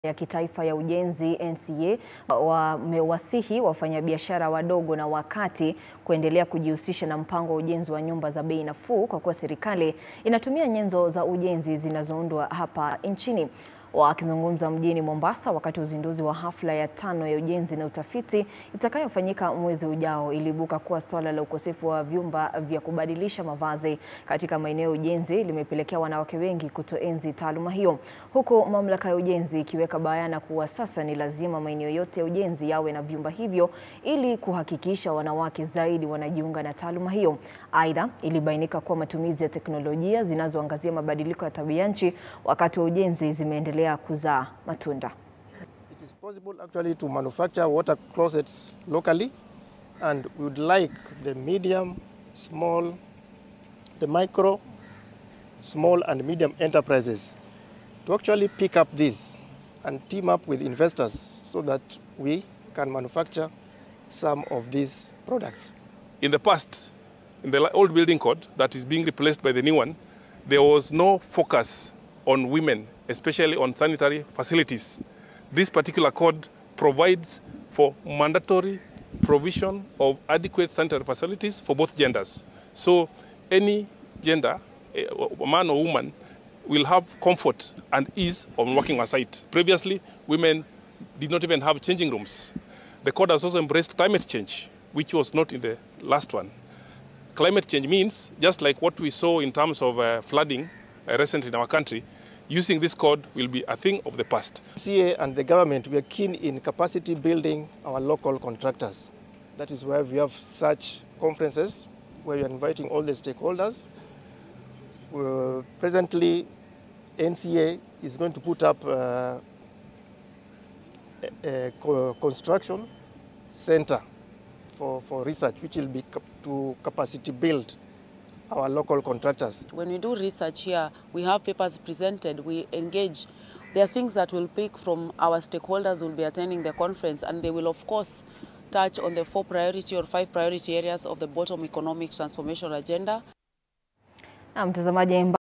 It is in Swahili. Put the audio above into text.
ya kitaifa ya ujenzi NCA wamewasihi wafanyabiashara wadogo na wakati kuendelea kujihusisha na mpango wa ujenzi wa nyumba za bei nafuu kwa kuwa serikali inatumia nyenzo za ujenzi zinazoundwa hapa nchini. Wakizungumza mjini Mombasa wakati wa uzinduzi wa hafla ya tano ya ujenzi na utafiti itakayofanyika mwezi ujao, iliibuka kuwa suala la ukosefu wa vyumba vya kubadilisha mavazi katika maeneo ya ujenzi limepelekea wanawake wengi kutoenzi taaluma hiyo, huku mamlaka ya ujenzi ikiweka bayana kuwa sasa ni lazima maeneo yote ya ujenzi yawe na vyumba hivyo ili kuhakikisha wanawake zaidi wanajiunga na taaluma hiyo. Aidha, ilibainika kuwa matumizi ya teknolojia zinazoangazia mabadiliko ya tabia nchi wakati wa ujenzi zimeendelea kuzaa matunda. It is possible actually to manufacture water closets locally and we would like the medium, small, the micro, small and medium enterprises to actually pick up this and team up with investors so that we can manufacture some of these products. In the past, in the old building code that is being replaced by the new one, there was no focus on women, especially on sanitary facilities. This particular code provides for mandatory provision of adequate sanitary facilities for both genders. So any gender, a man or woman, will have comfort and ease on working on site. Previously, women did not even have changing rooms. The code has also embraced climate change, which was not in the last one. Climate change means, just like what we saw in terms of uh, flooding uh, recently in our country, using this code will be a thing of the past. CA and the government, we are keen in capacity building our local contractors. That is why we have such conferences where we are inviting all the stakeholders. Uh, presently, NCA is going to put up uh, a, a co construction center for, for research, which will be cap to capacity build our local contractors. When we do research here, we have papers presented, we engage. There are things that will pick from our stakeholders who will be attending the conference, and they will, of course, touch on the four priority or five priority areas of the bottom economic transformation agenda. Na mtazamaji